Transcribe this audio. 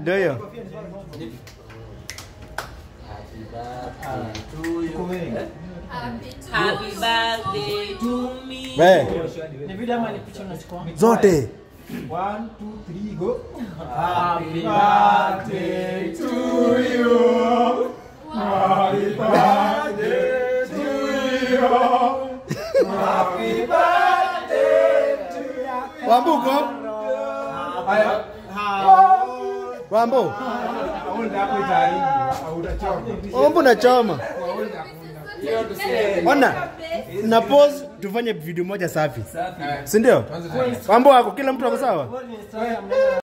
ndio hiyo. Happy birthday to me. We, Ni video ama ni picha unachukua? zote. One, two, three, go. Happy birthday to you. Happy birthday to you. Happy birthday to you. Wambuko, Haya. Wambo, Haunda hapo itaaribu. Hautachoma. Wambo na choma. Haunda. Ona, na pause tufanye video moja safi. Si ndio? Wambo wako kila mtu ako sawa? Instagram,